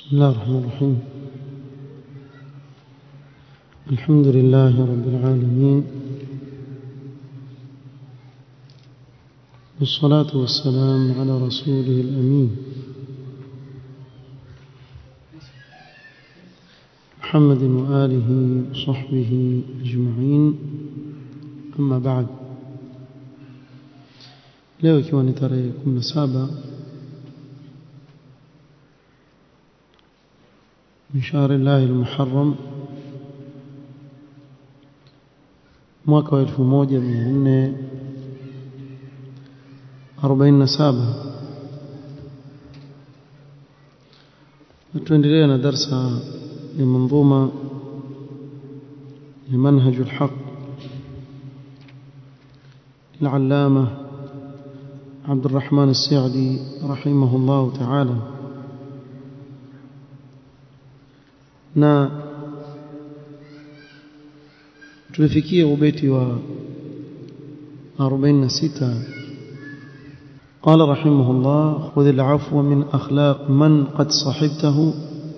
بسم الله الرحمن الرحيم الحمد لله رب العالمين والصلاة والسلام على رسوله الأمين محمد وآله وصحبه أجمعين أما بعد leo ikiwa ni tarehe 17 من شهر الله المحرم mwaka wa 1447 tuendelea na darsa ya manzuma ya manhaj الحق العلامة عبد الرحمن السعدي رحمه الله تعالى na tulifikia ubeti wa 46 قال رحمه الله خذ العفو من أخلاق من قد صحبته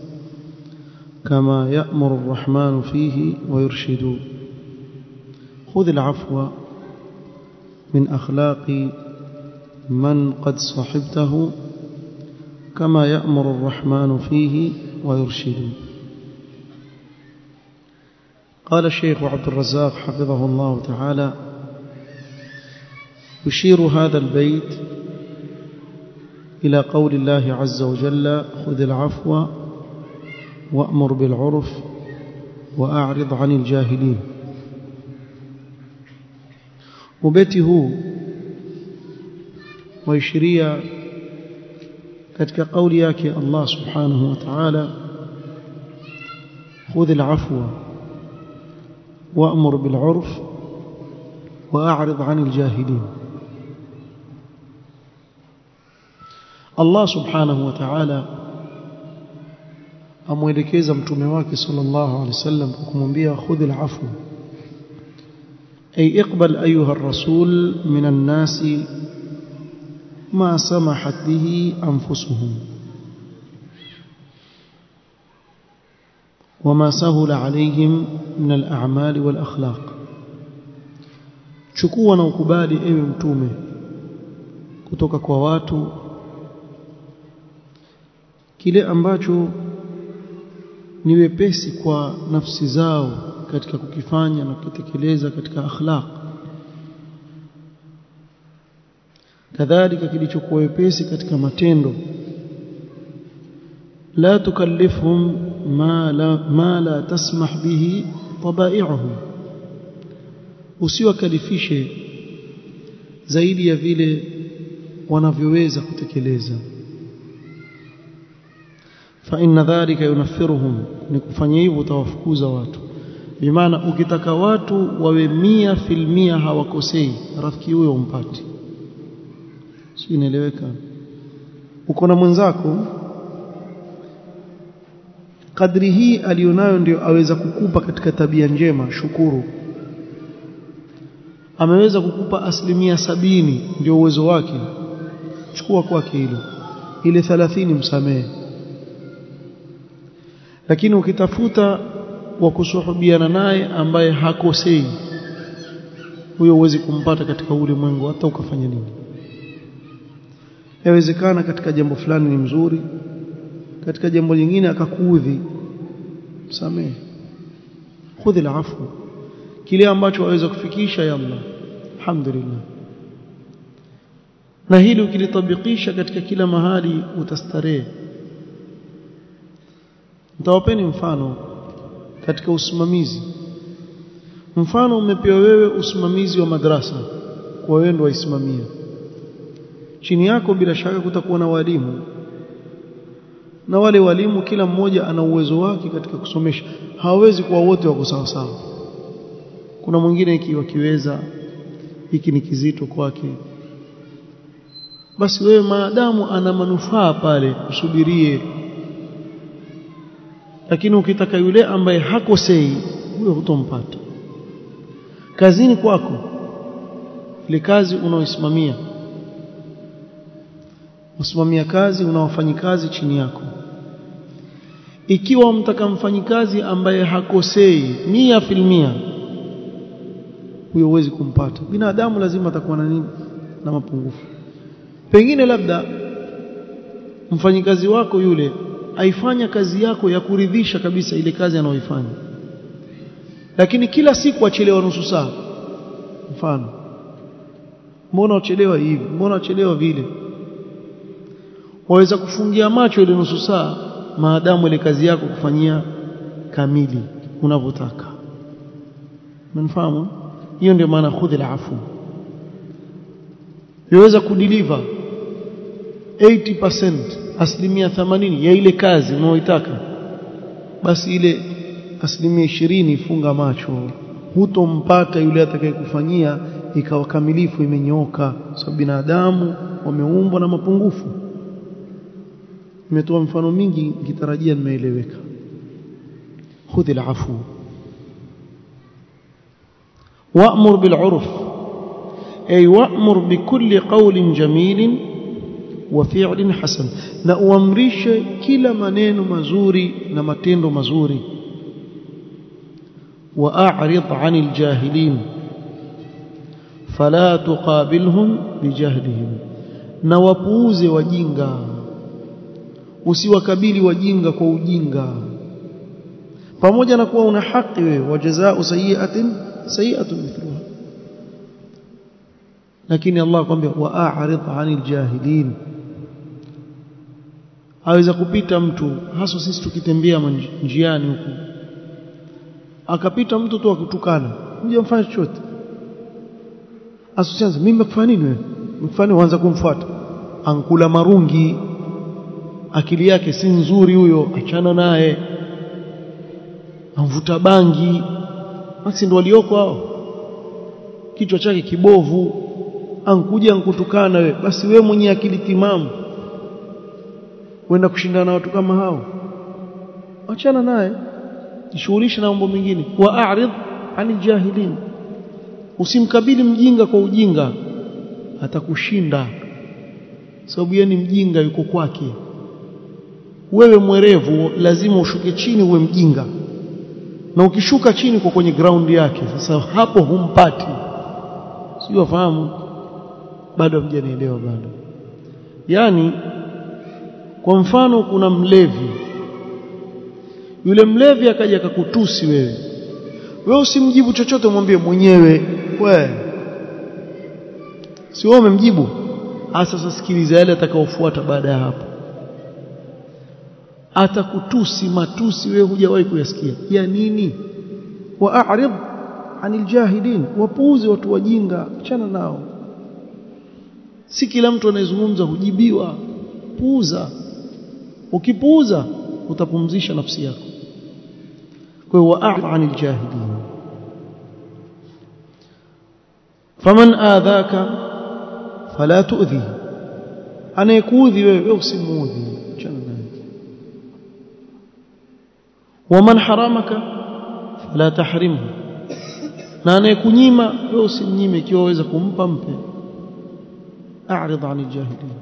كما يأمر الرحمن فيه ويرشد خذ العفو من أخلاق من قد صحبته كما يأمر الرحمن فيه ويرشد قال الشيخ عبد الرزاق حفظه الله تعالى يشير هذا البيت إلى قول الله عز وجل خذ العفو وأمر بالعرف وأعرض عن الجاهلين وبيته ويشريا katika kauli yake Allah subhanahu wa ta'ala خذ العفو وأمر بالعرف وأعرض عن الجاهلين الله سبحانه وتعالى amwelekeza mtume wake sallallahu alaihi wasallam kumwambia khudh al'afwa ay iqbal ayuha ar-rasul min an-nas ma samahat bihi anfusuhum وما سهل عليهم من الأعمال والأخلاق chukua na ukubali ewe mtume kutoka kwa watu kile ambacho ni wepesi kwa nafsi zao katika kukifanya na kutekeleza katika akhlaq kadhalika kilichokuwa wepesi katika matendo la tukallifhum ma la, ma la tasmah bihi tabai'uhum usiwakalifishe zaidi ya vile wanavyoweza kutekeleza fa inna dhalika yunaffiruhum ni kufanya hivyo utawafukuza watu bimaana ukitaka watu wawe mia filmia hawakosei rafiki huyo umpati si inaeleweka uko na mwenzako kadri hii alionayo ndio aweza kukupa katika tabia njema shukuru ameweza kukupa asilimia sabini ndio uwezo wake chukua kwake hilo ile 30 msamehe lakini ukitafuta wa kusuhubiana naye ambaye hakosei huyo huwezi kumpata katika ulimwengu hata ukafanya nini yawezekana katika jambo fulani ni mzuri katika jambo lingine akakuudhi msamehe khudhi alafu kile ambacho waweza kufikisha ya Allah alhamdulillah na hili ukilitabikisha katika kila mahali utastarehe nitawapeni mfano katika usimamizi mfano umepewa wewe usimamizi wa madrasa kwa wewe ndio waisimamia chini yako bila shaka kutakuwa na walimu na wale walimu kila mmoja ana uwezo wake katika kusomesha hawawezi kuwa wote wako sawa sawa kuna mwingine ikiwa kiweza hiki ni kizito kwake basi wewe maadamu ana manufaa pale usubirie lakini ukitaka yule ambaye hakosei huyo hutompata kazini kwako ile kazi unaoisimamia usimamia kazi una wafanyikazi chini yako ikiwa mtaka mfanyikazi ambaye hakosei mia filmia huyo huwezi kumpata binadamu lazima atakuwa na nini na mapungufu pengine labda mfanyikazi wako yule aifanya kazi yako ya kuridhisha kabisa ile kazi anayoifanya lakini kila siku achelewa nusu saa mfano mbona uchelewa hivi mbona uchelewa vile waweza kufungia macho ile nusu saa maadamu ile kazi yako kufanyia kamili unavyotaka mnafahamu hiyo ndio maana khudhi alafu yaweza kudeliver 80% asilimia 80 ya ile kazi unayoitaka basi ile asilimia 20 funga macho hutompata yule atakayekufanyia ikawa kamilifu imenyoka sababu binadamu wameumbwa na mapungufu nimetoa mfano mingi nikitarajia nimeeleweka khudhi alafu wa'mur bil 'urf ay wa'mur bi kulli qawlin jamilin wa fi'lin hasan na uamrishe kila maneno mazuri na matendo mazuri wa a'rid 'anil jahilin fala tuqabilhum bijahlihim na wapuuze wajinga usiwakabili wajinga kwa ujinga pamoja na kuwa una haki wewe wajazaa sayiatin sayiatun mithluha lakini Allah akwambia wa'arid 'anil jahilin aweza kupita mtu hasa sisi tukitembea njiani huku akapita mtu tu akutukana hujamfanya chochote asianze mimi nimekufanya nini wewe nimekufanya uanza kumfuata ankula marungi akili yake si nzuri huyo achana naye amvuta bangi basi ndo walioko hao kichwa chake kibovu ankuja ankutukana we basi we mwenye akili timamu wenda kushindana na watu kama hao achana naye jishughulishe na mambo mengine wa a'rid anil jahilin usimkabili mjinga kwa ujinga atakushinda sababu yeye ni mjinga yuko kwake wewe mwerevu lazima ushuke chini uwe mjinga na ukishuka chini kwa kwenye ground yake sasa hapo humpati sio wafahamu bado hamjanielewa bado yani kwa mfano kuna mlevi yule mlevi akaja akakutusi wewe wewe usimjibu chochote mwambie mwenyewe we si wewe umemjibu sasa sikiliza yale atakaofuata baada ya hapo atakutusi matusi wewe hujawahi kuyasikia ya nini wa'rid anil jahilin wapuuze watu wajinga achana nao si kila mtu anayezungumza hujibiwa puuza ukipuuza utapumzisha nafsi yako kwa hiyo wa'rid anil jahilin faman adhaka fala tu'dhi anayekuudhi wewe usimuudhi achana naye waman haramaka fala tahrimhu na anayekunyima wewe usimnyime ikiwa waweza kumpa mpe a'rid 'anil jahilin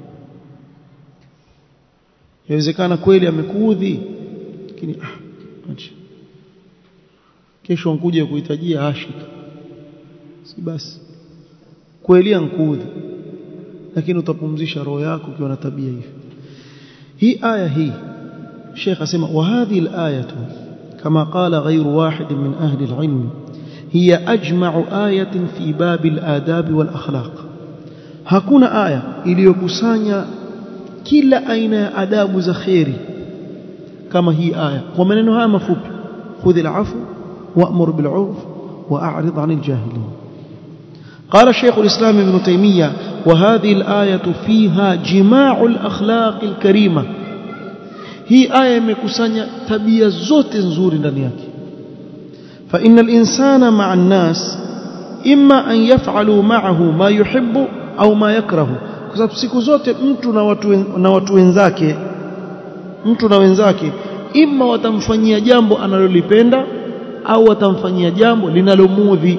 yawezekana kweli amekuudhi lakini ah acha kesho nkuja kuhitajia ashika si basi kweli ankuudhi lakini utapumzisha roho yako ukiwa na tabia hivi hii aya hii الشيخ اسمع وهذه الآية كما قال غير واحد من أهل العلم هي أجمع آية في باب الآداب والأخلاق hakuna aya iliyokusanya kila aina ya adabu za khairi kama hii aya kwa maneno haya mafupi khudh al'afu wa'mur bil 'urf wa'rid 'anil jahilin قال شيخ الإسلام ابن تيمية وهذه الآية فيها جماع الأخلاق الكريمة hii aya imekusanya tabia zote nzuri ndani yake fa innal insana ma'a an-nas imma an yaf'alu ma'ahu ma yuhibbu au ma yakrahu kwa sababu siku zote mtu na watu na watu wenzake mtu na wenzake imma watamfanyia jambo analolipenda au watamfanyia jambo linalomudhi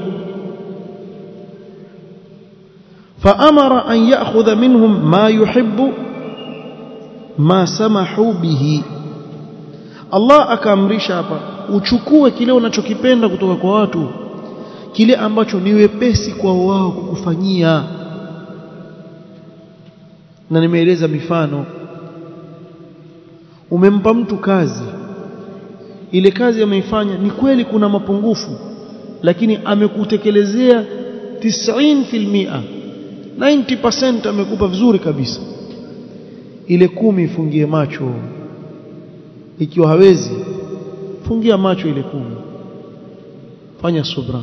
فأمر أن يأخذ منهم ما يحب ما سمحوا به Allah akaamrisha hapa uchukue kile unachokipenda kutoka kwa watu kile ambacho ni wepesi kwa wao kukufanyia na nimeeleza mifano umempa mtu kazi ile kazi ameifanya ni kweli kuna mapungufu lakini amekutekelezea 90% 90% amekupa vizuri kabisa ile kumi ifungie macho ikiwa hawezi fungia macho ile kumi fanya subra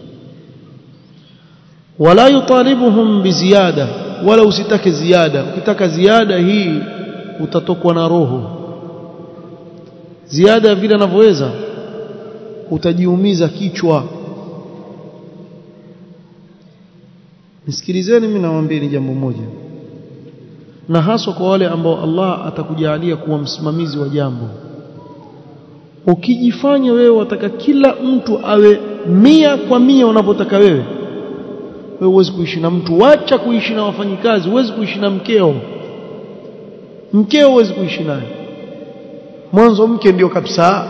wala yutalibuhum biziada wala usitake ziada ukitaka ziada hii utatokwa na roho ziada vile anavyoweza utajiumiza kichwa nisikilizeni mimi nawaambia ni jambo moja na haswa kwa wale ambao Allah atakujalia kuwa msimamizi wa jambo ukijifanya wewe wataka kila mtu awe mia kwa mia unapotaka wewe wewe huwezi kuishi na mtu wacha kuishi na wafanyikazi huwezi kuishi na mkeo mkeo huwezi kuishi naye mwanzo mke ndio kabisa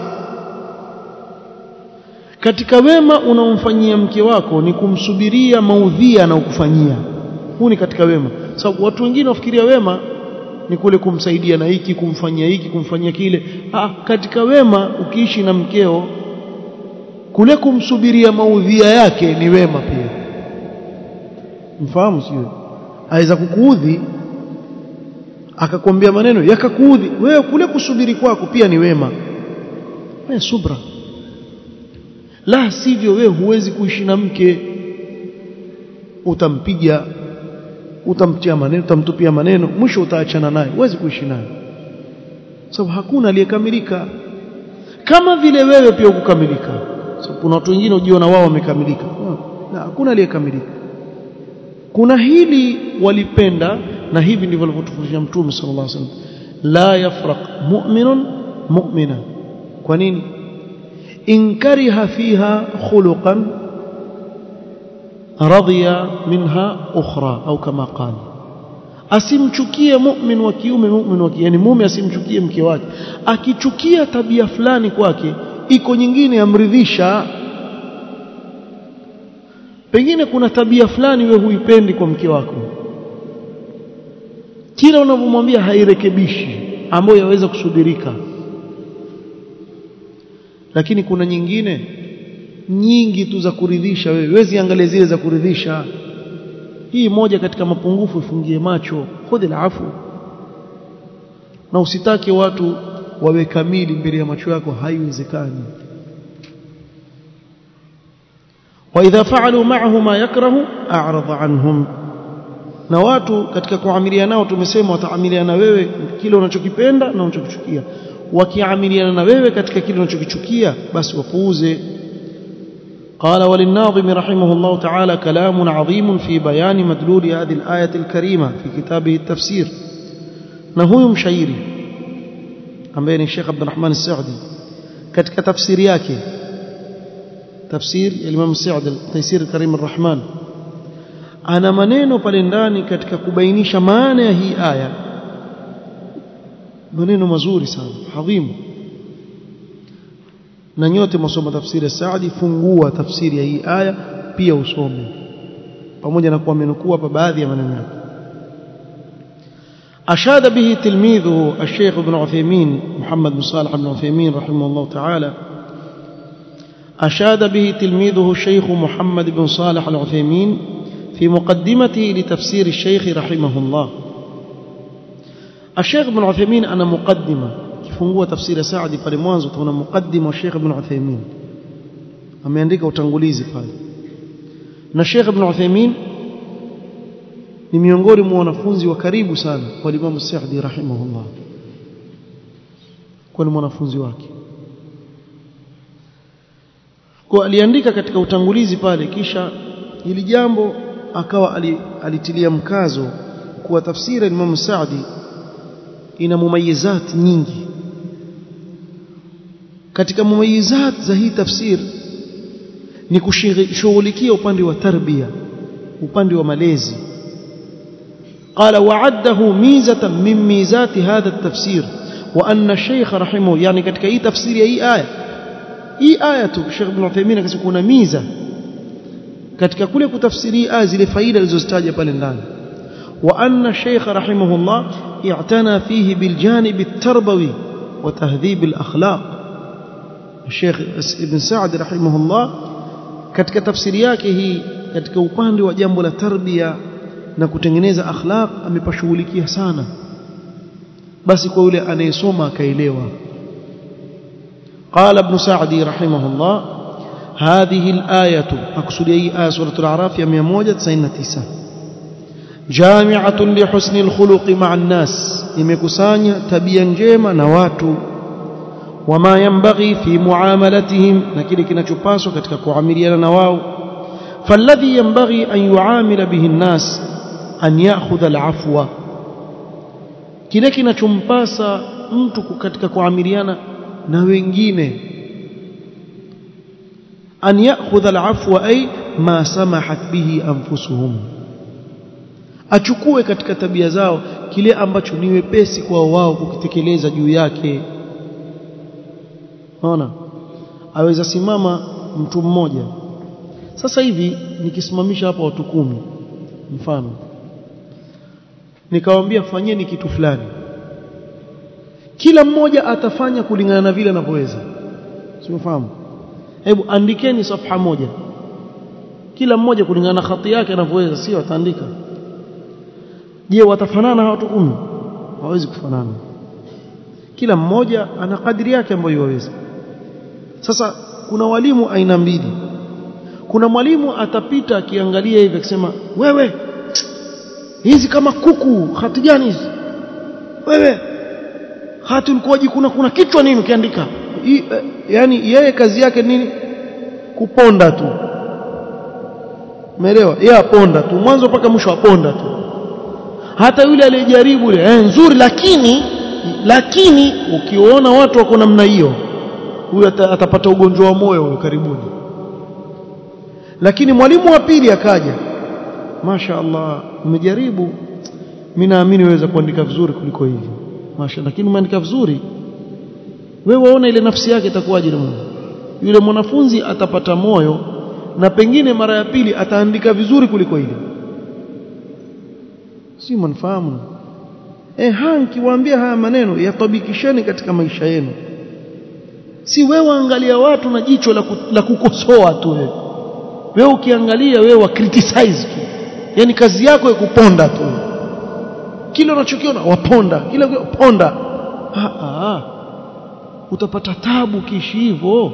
katika wema unaomfanyia mke wako ni kumsubiria maudhia na ukufanyia huu ni katika wema sababu watu wengine wafikiria wema ni kule kumsaidia na hiki kumfanyia hiki kumfanyia kile ah, katika wema ukiishi na mkeo kule kumsubiria maudhia yake ni wema pia mfahamu sio aweza kukuudhi akakwambia maneno yakakuudhi wewe kule kusubiri kwako pia ni wema wewe subra la sivyo wewe huwezi kuishi na mke utampiga utamtia maneno utamtupia maneno mwisho utaachana naye huwezi kuishi naye sababu hakuna aliyekamilika kama vile wewe pia ukukamilika sababu kuna watu wengine ujiona wao wamekamilika na hakuna aliyekamilika kuna hili walipenda na hivi ndivyo alivyotufundisha mtume sallallahu alaihi wasallam la yafraq mu'minun mu'mina kwa nini in kariha fiha khuluqan radhiya minha ukhra au kama qala asimchukie mu'min wa kiume mu'min wa yani mume asimchukie mke wake akichukia tabia fulani kwake iko nyingine yamridhisha pengine kuna tabia fulani we huipendi kwa mke wako kila unavyomwambia hairekebishi ambayo yaweza kusudirika lakini kuna nyingine nyingi tu za kuridhisha wewe wezi angalia zile za kuridhisha hii moja katika mapungufu ifungie macho khudhi afu na usitake watu wawe kamili mbele ya macho yako haiwezekani واذا فعلوا معه ما يكره اعرض عنهم na watu katika kuamiliana nao tumesema wataamiliana wewe kile unachokipenda na unachokichukia wakiamiliana na wewe katika kile unachokichukia basi wapuuze قال وللناظم رحمه الله تعالى كلام عظيم في بيان مدلول هذه الآية الكريمة في كتابه التفسير نهو مشايري ambaye ni Sheikh Abdul Rahman As-Saudi katika tafsiri yake tafsir ya Imam Saudi Taysir Karim Ar-Rahman ana maneno pale ndani katika kubainisha maana ya hii aya maneno mazuri sana adhimu na nyote msoma tafsiri ya Saadi fungua tafsiri ya hii aya pia usome pamoja na kuwa amenukuu hapa baadhi ya maneno yake أشاد به تلميذه الشيخ ابن عثيمين محمد بن صالح بن عثيمين رحمه الله تعالى أشاد به تلميذه الشيخ محمد بن صالح العثيمين في مقدمته لتفسير الشيخ رحمه الله الشيخ ابن عثيمين أنا مقدمة kifungua tafsiri ya Saadi pale mwanzo tuna mukaddima wa Sheikh Ibn Uthaymeen ameandika utangulizi pale na Sheikh Ibn Uthaymeen ni miongoni mwa wanafunzi wa karibu sana kwa Imam Saadi rahimahullah kwa ni mwanafunzi wake kwa aliandika katika utangulizi pale kisha ili jambo akawa alitilia mkazo kuwa tafsiri ya Imam Saadi ina mumayizat nyingi katika mumayizat za hii tafsir ni kushughulikia upande wa tarbia upande wa malezi قال وعده ميزة من ميزات هذا التفسير wa anna shaykh rahimahu yani katika hii tafsiri ya hii aya hii aya tu Sheikh Ibn Uthaymeen akasema kuna miza katika kule kutafsiri aya zile faida alizozitaja pale ndani wa anna shaykh rahimahullah i'tana fihi bil janib at-tarbawi wa tahdhib al-akhlaq Sheikh Ibn Sa'd rahimahullah katika tafsiri yake hii katika upande wa jambo la tarbia na kutengeneza akhlaq amepashughulikia sana basi kwa yule anayesoma akaelewa قال ابن سعدي رحمه الله هذه الآية أقصد أي آية سورة الأعراف يا 199 جامعة لحسن الخلق مع الناس imekusanya tabia njema na watu wama yanbaghi fi muamalatihim na kile kinachopaswa katika kuamiliana na wao falladhi yanbaghi an yuamila bihi an-nas an ya'khudha al-afwa kile kinachompasa mtu katika kuamiliana na wengine an ya'khudha al-afwa ay ma samahat bihi anfusuhum achukue katika tabia zao kile ambacho ni wepesi kwa wao kukitekeleza juu yake unaona aweza simama mtu mmoja sasa hivi nikisimamisha hapa watu kumi mfano nikawaambia fanyeni kitu fulani kila mmoja atafanya kulingana na vile anavyoweza simefahamu hebu andikeni safha moja kila mmoja kulingana na khati yake anavyoweza sio ataandika je watafanana hawa watu kumi hawezi kufanana kila mmoja ana kadri yake ambayo yaweza sasa kuna walimu aina mbili kuna mwalimu atapita akiangalia hivi akisema wewe hizi kama kuku hati gani hizi wewe hati ulikuwa kuna kuna kichwa nini ukiandika yani yeye kazi yake nini kuponda tu umeelewa yeye aponda tu mwanzo mpaka mwisho aponda tu hata yule aliyejaribu ile eh, nzuri lakini lakini ukiona watu wako namna hiyo huyu atapata ugonjwa wa moyo huyo karibuni lakini mwalimu wa pili akaja Masha Allah umejaribu mimi naamini waweza kuandika vizuri kuliko hivi Masha lakini umeandika vizuri wewe waona ile nafsi yake itakuwaje na Mungu yule mwanafunzi atapata moyo na pengine mara ya pili ataandika vizuri kuliko ile si mnafahamu eh ha nikiwaambia haya maneno yatabikisheni katika maisha yenu si wewe angalia watu na jicho la, ku, la kukosoa tu wewe wewe ukiangalia wewe wa criticize tu yani kazi yako ya kuponda tu kile unachokiona waponda kile ponda ah, ah. utapata tabu kiishi hivyo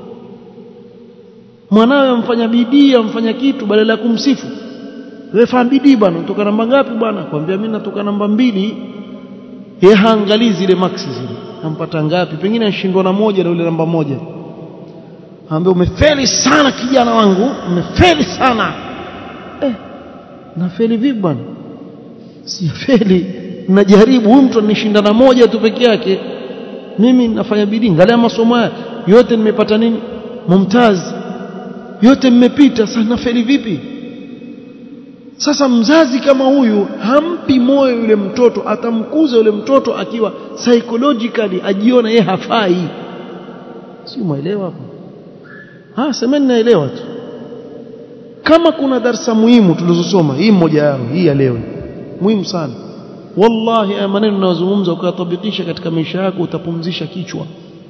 mwanawe amfanya bidii amfanya kitu badala ya kumsifu wewe fanya bidii bwana utoka namba ngapi bwana kwambia mimi natoka namba mbili yeye haangalii zile maksi zile ampata ngapi pengine ashindwa na moja na yule namba moja ambaye umefeli sana kijana wangu umefeli sana eh nafeli vipi bwana si feli najaribu huyu mtu anishinda na moja tu peke yake mimi nafanya bidii ngalia masomo haya yote nimepata nini mumtaz yote mmepita sasa nafeli vipi sasa mzazi kama huyu hampi moyo yule mtoto atamkuza yule mtoto akiwa psychologically ajiona yeye hafai si umeelewa hapo ah semeni naelewa tu kama kuna darsa muhimu tulizosoma hii mmoja yao hii ya leo muhimu sana wallahi haya maneno ninayozungumza ukayatabikisha katika maisha yako utapumzisha kichwa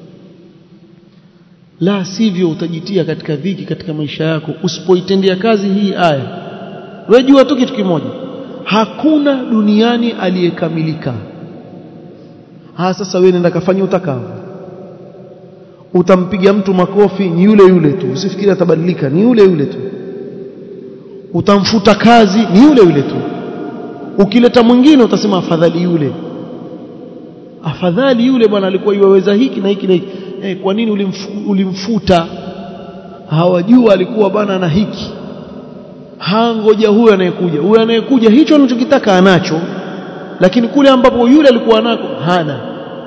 la sivyo utajitia katika dhiki katika maisha yako usipoitendea kazi hii aya wewe jua tu kitu kimoja hakuna duniani aliyekamilika ha sasa wewe nenda kafanya utakao utampiga mtu makofi ni yule yule tu usifikiri atabadilika ni yule yule tu utamfuta kazi ni yule yule tu ukileta mwingine utasema afadhali yule afadhali yule bwana alikuwa yuweza hiki na hiki na hiki eh, kwa nini ulimfu, ulimfuta hawajua alikuwa bana na hiki hangoja huyo anayekuja huyo anayekuja hicho anachokitaka anacho lakini kule ambapo yule alikuwa nako hana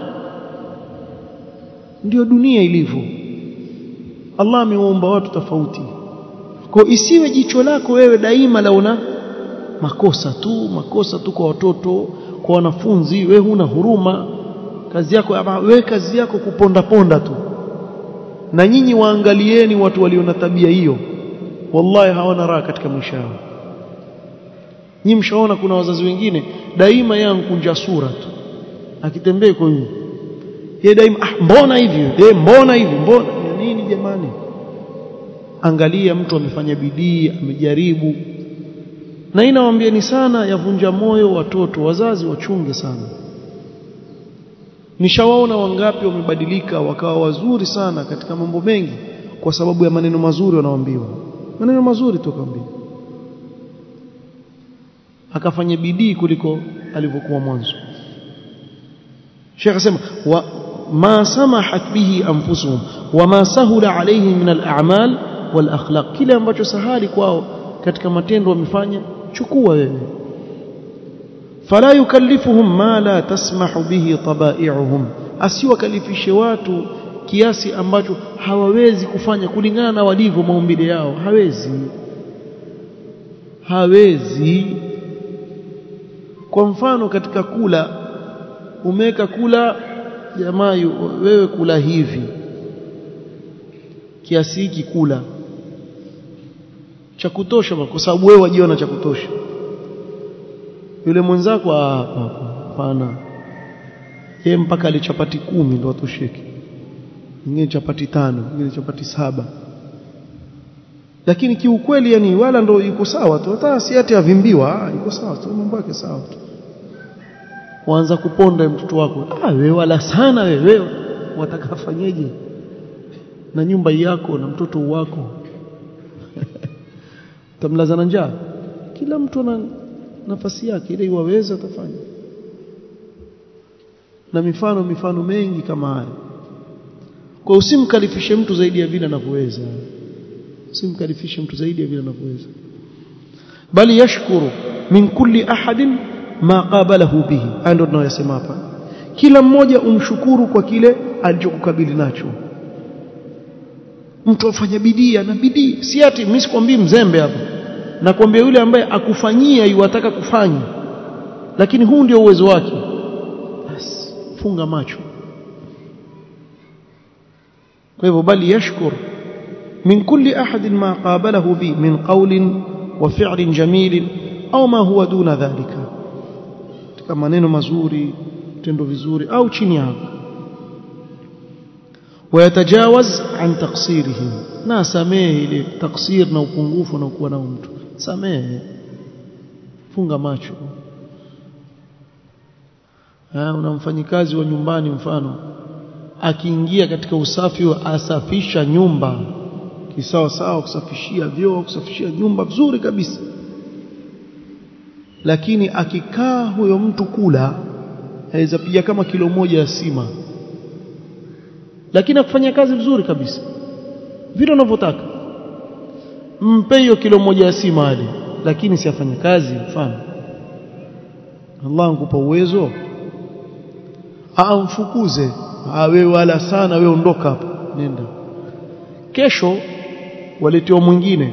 ndio dunia ilivyo Allah amewaumba watu tofauti kwa isiwe jicho lako wewe daima laona makosa tu makosa tu kwa watoto kwa wanafunzi wewe huna huruma kazi yako ama we kazi yako kuponda ponda tu na nyinyi waangalieni watu walio na tabia hiyo wallahi hawana raha katika maisha yao nyinyi mshaona kuna wazazi wengine daima yeye kunja sura tu akitembea kwa hiyo yeye daima ah, mbona hivi eh mbona hivi mbona nini jamani angalia mtu amefanya bidii amejaribu na inawaambieni sana yavunja moyo watoto wazazi wachunge sana nishawaona wangapi wamebadilika wakawa wazuri sana katika mambo mengi kwa sababu ya maneno mazuri wanaoambiwa maneno mazuri tu kaambiwa akafanya bidii kuliko alivyokuwa mwanzo Sheikh asema wa ma samahat bihi anfusuhum wama sahula alayhim min al-a'mal wal akhlaq kile ambacho sahali kwao katika matendo wamefanya chukua wewe fala yukallifuhum ma la tasmahu bihi tabai'uhum asiwakalifishe watu kiasi ambacho hawawezi kufanya kulingana na walivyo maumbile yao hawezi hawezi kwa mfano katika kula umeweka kula jamaa wewe kula hivi kiasi hiki kula cha kutosha kwa sababu wewe wajiona cha kutosha yule mwenzako hapa hapana yeye mpaka alichapati kumi ndo atosheke nyingine chapati tano nyingine chapati saba lakini kiukweli yani wala ndo yuko sawa tu hata si ati avimbiwa yuko sawa tu mambo yake sawa tu kuanza kuponda mtoto wako ah wewe wala sana wewe watakafanyeje na nyumba yako na mtoto wako tamlazana njaa kila mtu ana nafasi yake ile iwaweza atafanya na mifano mifano mengi kama haya kwa usimkalifishe mtu zaidi ya vile anavyoweza usimkalifishe mtu zaidi ya vile anavyoweza bali yashkuru min kulli ahadin ma qabalahu bihi ndio tunayosema hapa kila mmoja umshukuru kwa kile alichokukabili nacho mtu afanya bidii na bidii si ati mimi sikwambii mzembe hapa nakwambia yule ambaye akufanyia yuwataka kufanya lakini huu ndio uwezo wake basi funga macho kwa hivyo bali yashkur min kulli ahad ma qabalahu bi min qawlin wa fi'lin jamil au ma huwa duna dhalika katika maneno mazuri tendo vizuri au chini hapo ويتجاوز عن تقصيرهم na samehe ile taksir na upungufu na kuwa nao mtu samehe funga macho ah una mfanyikazi wa nyumbani mfano akiingia katika usafi wa asafisha nyumba kisawa sawa kusafishia vyoo kusafishia nyumba vizuri kabisa lakini akikaa huyo mtu kula aweza piga kama kilo moja ya sima lakini akufanya kazi vizuri kabisa vile unavyotaka mpe hiyo kilo moja ya sima ali lakini si afanye kazi mfano Allah ankupa uwezo amfukuze wewe wala sana wewe ondoka hapa nenda kesho waletewa mwingine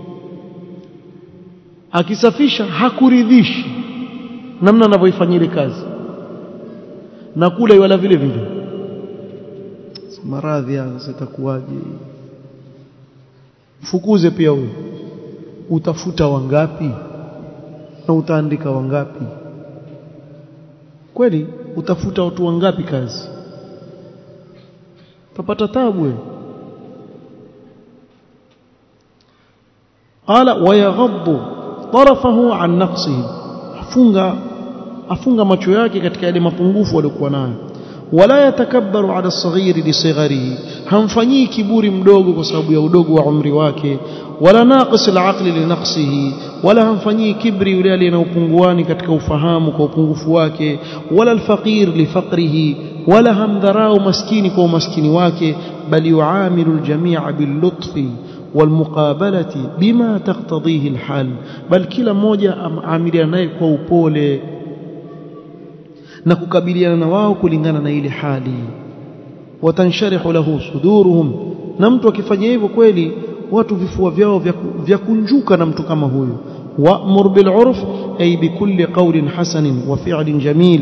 akisafisha hakuridhishi namna anavyoifanyia ile kazi na kula wala vile vile maradhi haya zitakuwaje mfukuze pia huyo utafuta wangapi na utaandika wangapi kweli utafuta watu wangapi kazi utapata tabu qala wayaghaddu tarafahu an naqsihi afunga afunga macho yake katika yale mapungufu aliyokuwa nayo wala yatakabbaru ala saghiri lisagharihi hamfanyii kiburi mdogo kwa sababu ya udogo wa umri wake wala naqis alaqli linaqsihi wala hamfanyii kibri yule aliye na upunguani katika ufahamu kwa upungufu wake wala alfaqir lifaqrihi wala hamdharau maskini kwa umaskini wake bali yuamilu aljamia billutfi والمقابله بما تقتضيه الحال بل kila mmoja amiliana naye kwa upole na kukabiliana na wao kulingana na ile hali watansharihu lahu suduruhum na mtu akifanya hivyo kweli watu vifua vyao vya kunjuka na mtu kama huyo wa'mur bil urf ay bikulli qawlin hasanin wa fi'lin jamil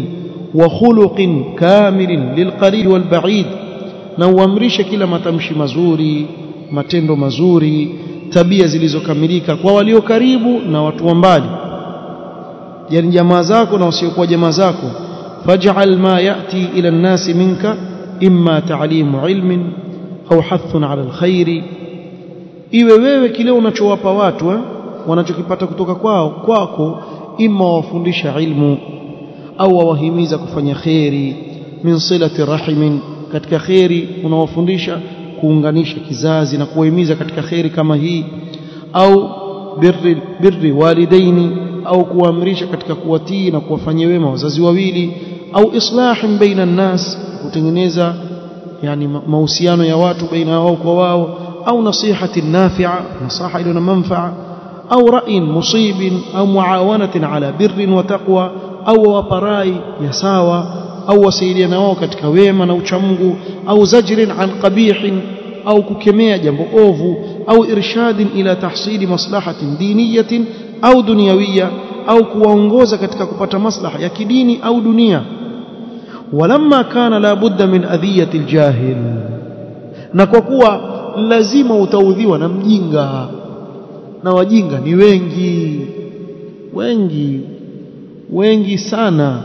wa khuluqin kamilin lilqarib walba'id na uamrishe kila matamshi mazuri matendo mazuri tabia zilizokamilika kwa walio karibu na watu wa mbali yani jamaa zako na wasiokuwa jamaa zako faj'al ma ya'ti ila an-nas minka imma ta'limu ilmin au hathun 'ala al-khairi iwe wewe kile unachowapa watu eh? wanachokipata kutoka kwao kwako imma wafundisha ilmu au wawahimiza kufanya khairi min silati rahimin katika khairi unawafundisha kuunganisha kizazi na kuwahimiza katika khairi kama hii au birri, birri walidaini au kuamrisha katika kuwatii na kuwafanyia wema wazazi wawili au islahin baina nnas kutengeneza yani mahusiano ya watu baina wao kwa wao au nasihati nafi'a nasaha iliyo na manfaa au ra'in musibin au muawanatin ala birrin wa taqwa au waparai ya sawa au wasaidiana wao katika wema na uchamungu au zajrin an qabihin au kukemea jambo ovu au irshadin ila tahsili maslahatin diniyatin au dunyawiya au kuwaongoza katika kupata maslaha ya kidini au dunia walamma kana la budda min adhiyati aljahil na kwa kuwa lazima utaudhiwa na mjinga na wajinga ni wengi wengi wengi sana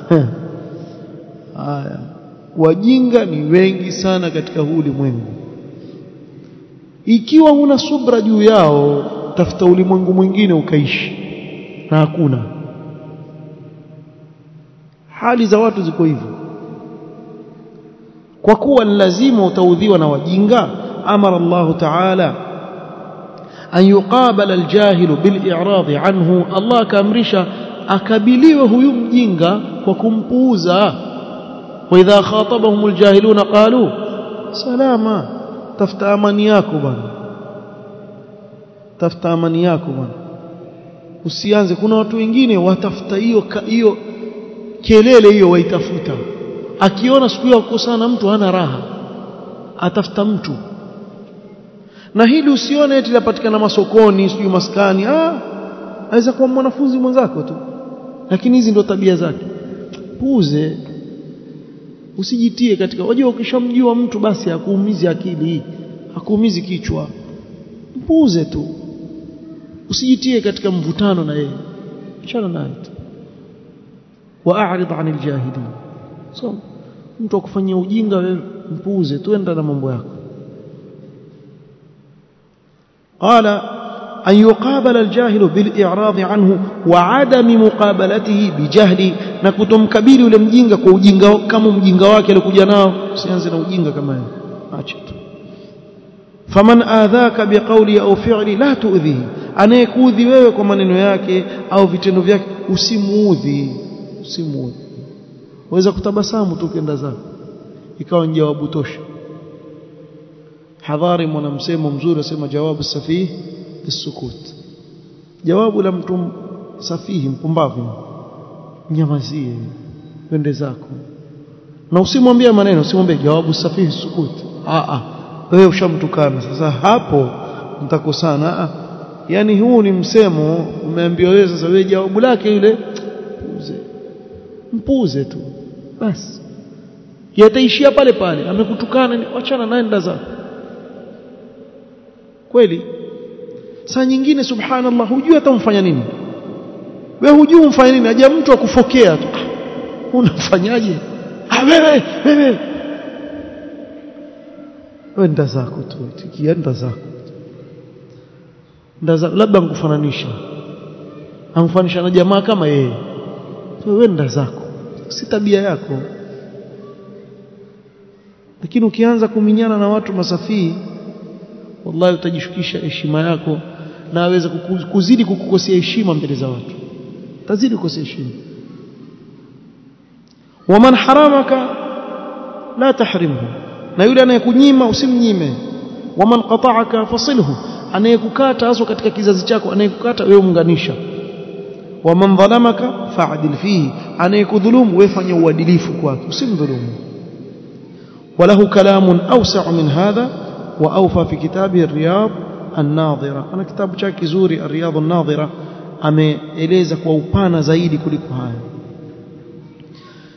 haya wajinga ni wengi sana katika huu ulimwengu ikiwa huna subra juu yao tafuta ulimwengu mwingine ukaishi na hakuna hali za watu ziko hivyo kwa kuwa lazima utaudhiwa na wajinga amara Allah ta'ala an yuqabala aljahilu bil'irad anhu Allah akaamrisha akabiliwe huyu mjinga kwa kumpuuza wa idha khatabahum aljahiluna qalu salama tafuta amani yako bwana tafuta amani yako bwana usianze kuna watu wengine watafuta hiyo hiyo kelele hiyo waitafuta akiona siku hiyo kukosana mtu hana raha atafuta mtu na hili usione eti lapatikana masokoni sijui maskani ah aweza kuwa mwanafunzi mwenzako tu lakini hizi ndo tabia zake puuze usijitie katika wajua ukishamjua mtu basi hakuumizi akili hakuumizi kichwa mpuuze tu usijitie katika mvutano na yeye achana naye tu waarid anil jahilin so mtu akufanyia ujinga wewe mpuuze tuenda na mambo yako قال أن يقابل الجاهل بالإعراض عنه وعدم مقابلته بجهل نكتم كبير yule mjinga kwa ujinga kama mjinga wake alikuja nao usianze na ujinga kama yeye acha tu faman adhaka biqawli au fi'li la tu'dhihi anayekuudhi wewe kwa maneno yake au vitendo vyake usimuudhi usimuudhi waweza kutabasamu tu kenda zako ikawa ni jawabu tosha hadhari mwana msemo mzuri asema jawabu safihi bisukut jawabu la mtu safihi mpumbavu nyamazie wende zako na usimwambie maneno usimwambie jawabu safihi sukut a a wewe ushamtukana sasa hapo mtakosana a yani huu ni msemo umeambiwa wewe sasa wewe jawabu lake yule puze mpuze tu basi yataishia pale pale amekutukana wachana naye nda zako kweli saa nyingine subhanallah hujui hata umfanya nini wewe hujui umfanya nini aje mtu akufokea tu unamfanyaje ah wewe wewe wenda zako tu tikienda zako nda zako labda nkufananisha amfanisha na jamaa kama yeye wewe nda zako si tabia yako lakini ukianza kuminyana na watu masafii wallahi utajishukisha heshima yako na aweza kuzidi kukukosea heshima mbele za watu tazidi kukosea heshima waman haramaka la tahrimhu na yule anayekunyima usimnyime waman qata'aka fasilhu anayekukata hasa katika kizazi chako anayekukata wewe munganisha waman dhalamaka fa'dil fihi anayekudhulumu wewe fanya uadilifu kwake usimdhulumu وله كلام أوسع من هذا وأوفى في كتابه الرياض الناظرة أنا كتاب chake kizuri الرياض الناظرة ameeleza kwa upana zaidi kuliko haya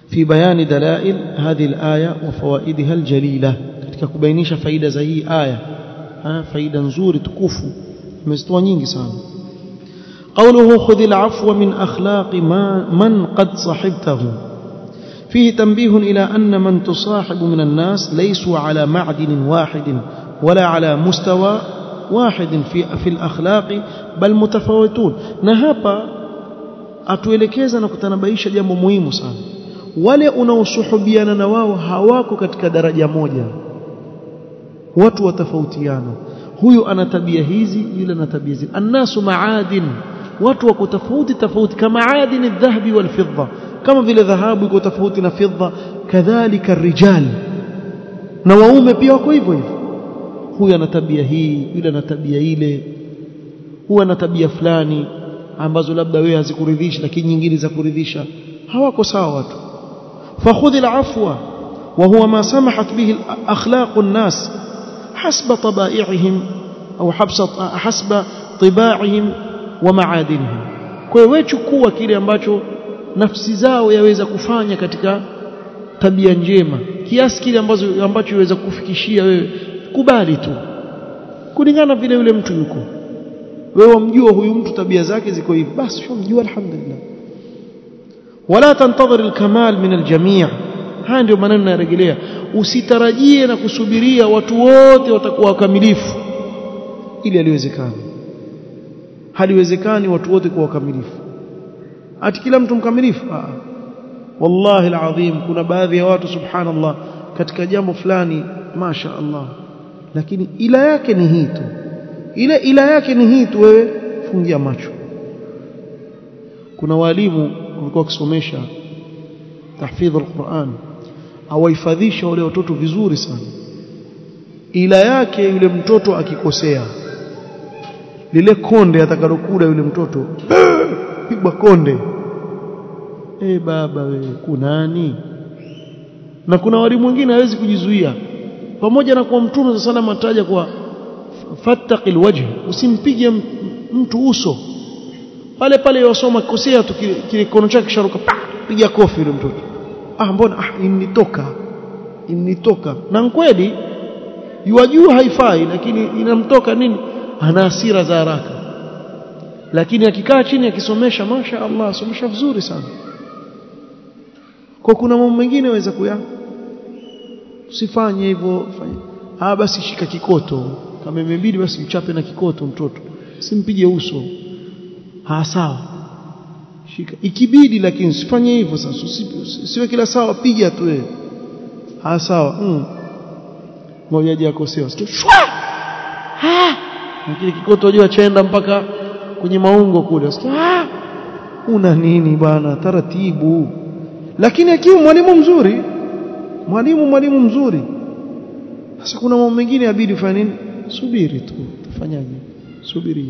في بيان دلائل هذه الآية وفوائدها الجليلة katika kubainisha faida za hii aya faida nzuri tukufu imezitoa nyingi sana قوله خذ العفو من أخلاق ما من قد صحبته فيه تنبيه إلى أن من تصاحب من الناس ليسوا على معدن واحد ولا على مستوى واحد في في الأخلاق بل متفاوتون نهابا atuelekeza na kutanabaisha jambo muhimu sana wale unaosuhubiana na wao hawako katika daraja moja watu watofautiana huyu ana tabia hizi yule ana tabia hizi annasu maadin watu wako tofauti tofauti kama adini dhahabi wal fidda kama vile dhahabu iko tofauti na fidda kadhalika rijal na waume pia wako hivyo hivyo huyu ana tabia hii yule ana tabia ile huyu ana tabia fulani ambazo labda wewe hazikuridhishi lakini nyingine za kuridhisha hawako sawa watu fakhudh alafwa وهو ما سمحت به أخلاق الناس حسب طبائعهم أو حسب طباعهم ومعادنهم kwa hiyo chukua kile ambacho nafsi zao yaweza kufanya katika tabia njema kiasi kile ambacho ambacho yaweza kufikishia wewe kubali tu kulingana vile yule mtu yuko wewe wamjua huyu mtu tabia zake ziko hivi basi shumjua alhamdulillah wala tantadhir alkamal min aljami' haya ndio maneno narejelea usitarajie na kusubiria watu wote watakuwa wakamilifu ili aliwezekana haliwezekani watu wote kuwa wakamilifu ati kila mtu mkamilifu ah wallahi alazim kuna baadhi ya watu subhanallah katika jambo fulani masha Allah lakini ila yake ni hii tu ile ila yake ni hii tu wewe fungia macho kuna walimu walikuwa wakisomesha tahfidh alquran awahifadhisha wale watoto vizuri sana ila yake yule mtoto akikosea lile konde atakalokula yule mtoto pigwa konde eh baba wewe kunani na kuna walimu wengine hawezi kujizuia pamoja na kwa mtume sallallahu ataja kwa fattaqil wajh usimpige mtu uso pale pale yosoma kosea tu kile kono chake kisharuka piga kofi yule mtoto ah mbona ah initoka initoka na kweli yuwajua haifai lakini inamtoka nini ana hasira za haraka lakini akikaa chini akisomesha masha Allah somesha vizuri sana kwa kuna mambo mengine waweza kuya usifanye hivyo fanya ah basi shika kikoto kama imebidi basi mchape na kikoto mtoto simpige uso ha sawa shika ikibidi lakini usifanye hivyo sasa usiwe kila sawa piga tu wewe ha sawa mm. ngoja aje akosea shwa ha kile kikoto unajua chaenda mpaka kwenye maungo kule ah una nini bana taratibu lakini akiwa mwalimu mzuri mwalimu mwalimu mzuri sasa kuna mambo mengine yabidi ufanye nini subiri tu tufanyaje subiri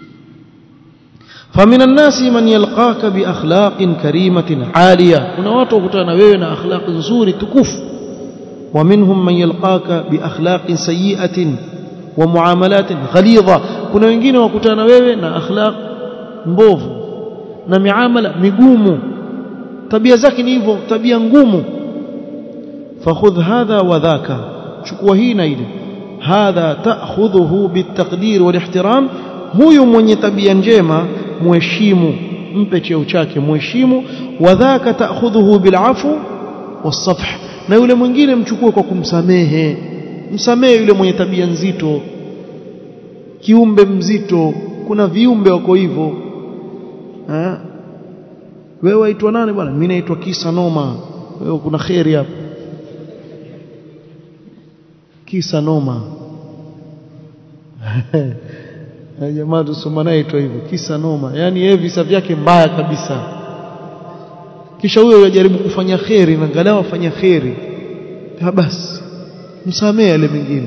فمن الناس من يلقاك باخلاق كريمه عاليه kuna watu wakutana na wewe na akhlaq nzuri tukufu ومنهم من يلقاك باخلاق سيئه ومعاملات غليظه kuna wengine wakutana na wewe na akhlaq mbovu na miamala migumu tabia zake ni hivyo tabia ngumu fakhudh hadha wa dhaka chukua hii na ile hadha ta'khudhuhu bitaqdir wal ihtiram huyu mwenye tabia njema muheshimu mpe cheo chake muheshimu wa dhaka ta'khudhuhu bil afu was-safh na yule mwingine mchukue kwa kumsamehe msamehe yule mwenye tabia nzito kiumbe mzito kuna viumbe wako hivyo eh wewe waitwa nani bwana mimi naitwa kisa noma wewe kuna khairi hapo kisa noma jamaa tusoma naye itwa hivyo kisa noma yani yeye visa vyake mbaya kabisa kisha huyo yajaribu kufanya khairi na angalau afanya khairi basi msamee yale mengine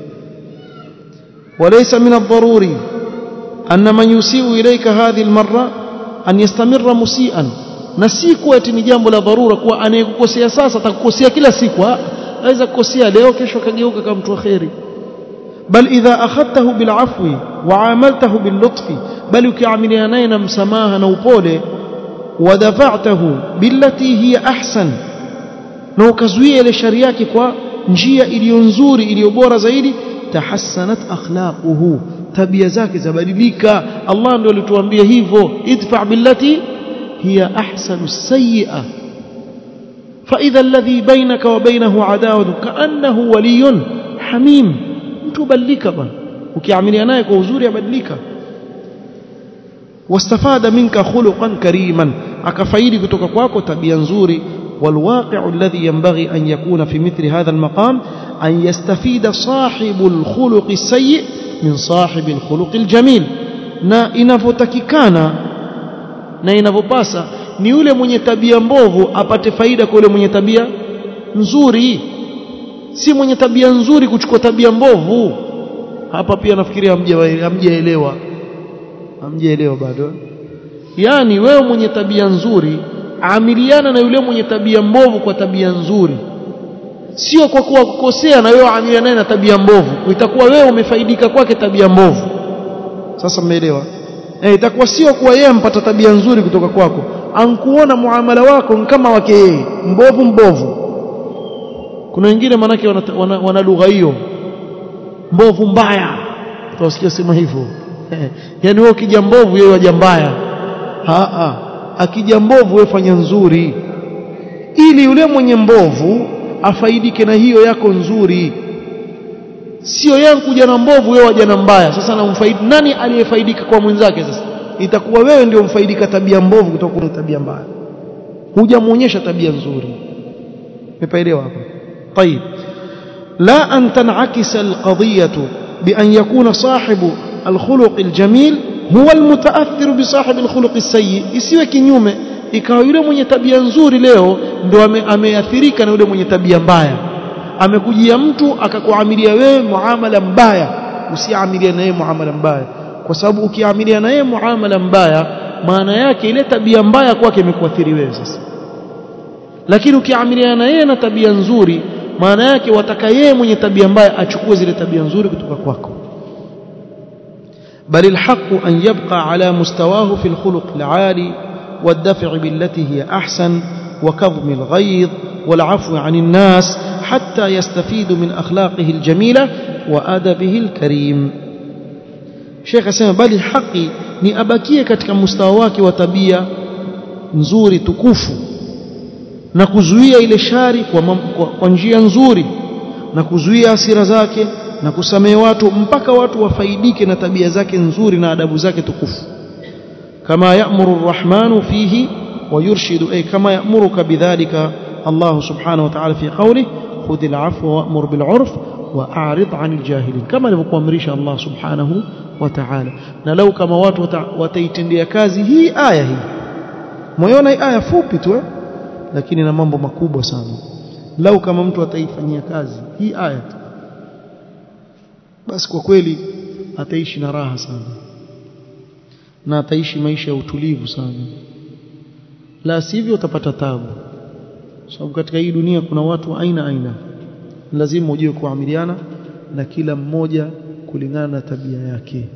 وليس من الضروري أن من يسيء إليك هذه المرة أن يستمر مسيئا na si kuwa eti ni jambo la dharura kuwa anayekukosea sasa atakukosea kila siku aweza kukosea leo kesho kageuka kama mtu kheri bal idha akhadtahu bil afwi wa amaltahu bil lutfi bal ukiamiliana naye na msamaha na upole ودفعته بالتي هي أحسن na ukazuia ile shari yake kwa njia iliyo nzuri iliyo bora zaidi tahassanat akhlaquhu tabia zake zabadilika Allah ndio alituambia hivyo idfa billati hiya ahsanu sayyi'a فإذا الذي بينك وبينه عداوة كأنه ولي حميم mtu badilika bwana ukiamilia naye kwa uzuri abadilika wastafada minka khuluqan kariman akafaidi kutoka kwako tabia nzuri والواقع الذي ينبغي أن يكون في مثل هذا المقام أن يستفيد صاحب الخلق السيء من صاحب الخلق الجميل na inavyotakikana na inavyopasa ni yule mwenye tabia mbovu apate faida kwa yule mwenye tabia nzuri si mwenye tabia nzuri kuchukua tabia mbovu hapa pia nafikiria hamjaelewa hamjaelewa bado yani wewe mwenye tabia nzuri amiliana na yule mwenye tabia mbovu kwa tabia nzuri sio kwa kuwa kukosea na wewe amiliana naye na tabia mbovu itakuwa wewe umefaidika kwake tabia mbovu sasa mmeelewa eh itakuwa sio kuwa yeye ampata tabia nzuri kutoka kwako ankuona muamala wako kama wake yeye mbovu mbovu kuna wengine manake wana, wana, wana lugha hiyo mbovu mbaya utasikia sema hivyo yani wewe ukija mbovu yeye waja mbaya a a akija mbovu wewe fanya nzuri ili yule mwenye mbovu afaidike na hiyo yako nzuri sio yeye kuja na mbovu wewe waja na mbaya sasa namfaidi nani aliyefaidika kwa mwenzake sasa itakuwa wewe ndio mfaidika tabia mbovu kutoka kwa tabia mbaya hujamuonyesha tabia nzuri umepaelewa hapo طيب لا أن تنعكس القضية بأن يكون صاحب الخلق الجميل هو المتأثر بصاحب الخلق السيء isiwe kinyume ikawa yule mwenye tabia nzuri leo ndo ameathirika na yule mwenye tabia mbaya amekujia mtu akakuamilia wewe muamala mbaya usiamilie na yeye muamala mbaya kwa sababu ukiamilia na yeye muamala mbaya maana yake ile tabia mbaya kwake imekuathiri wewe sasa lakini ukiamilia na yeye na tabia nzuri maana yake wataka yeye mwenye tabia mbaya achukue zile tabia nzuri kutoka kwako بل الحق أن يبقى على مستواه في الخلق العالي والدفع بالتي هي أحسن وكظم الغيظ والعفو عن الناس حتى يستفيد من أخلاقه الجميلة وأدبه الكريم شيخ سيما بل الحق ni abakie katika mustawa wake wa tabia nzuri tukufu na kuzuia ile shari kwa, kwa, kwa njia nzuri na kuzuia hasira zake na kusamehe watu mpaka watu wafaidike na tabia zake nzuri na adabu zake tukufu kama ya'muru ar-rahmanu fihi wa yurshidu ay kama ya'muruka bidhalika Allah subhanahu wa ta'ala fi qawlihi khudhil 'afwa wa'mur bil 'urf wa'rid 'anil jahilin kama alivyokuamrisha Allah subhanahu wa ta'ala na lau kama watu wataitendea kazi hii aya hii moyona hii aya fupi tu lakini na mambo makubwa sana lau kama mtu ataifanyia kazi hii aya tu basi kwa kweli ataishi na raha sana na ataishi maisha ya utulivu sana la sivyo utapata tabu sababu katika hii dunia kuna watu aina aina lazima ujue kuamiliana na kila mmoja kulingana na tabia yake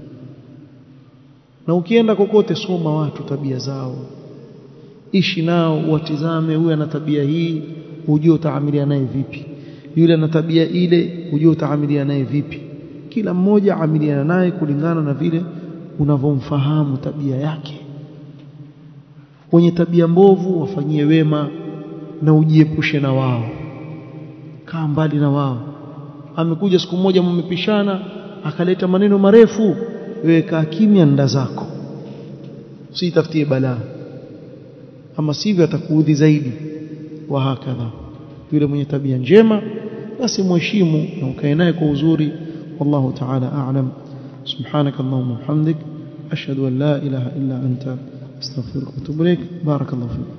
na ukienda kokote soma watu tabia zao ishi nao watizame huyu ana tabia hii ujue utaamilia naye vipi yule ana tabia ile ujue utaamilia naye vipi kila mmoja amiliana naye kulingana na vile unavyomfahamu tabia yake wenye tabia mbovu wafanyie wema na ujiepushe na wao kaa mbali na wao amekuja siku moja mmepishana akaleta maneno marefu wewe kaa kimya nda zako usitafutie balaa ama sivyo atakuudhi zaidi wa hakadha yule mwenye tabia njema basi mheshimu na ukae naye kwa uzuri والله تعالى أعلم سبحانك اللهم وبحمدك أشهد أن لا إله إلا أنت أستغفرك وأتوب إليك بارك الله فيك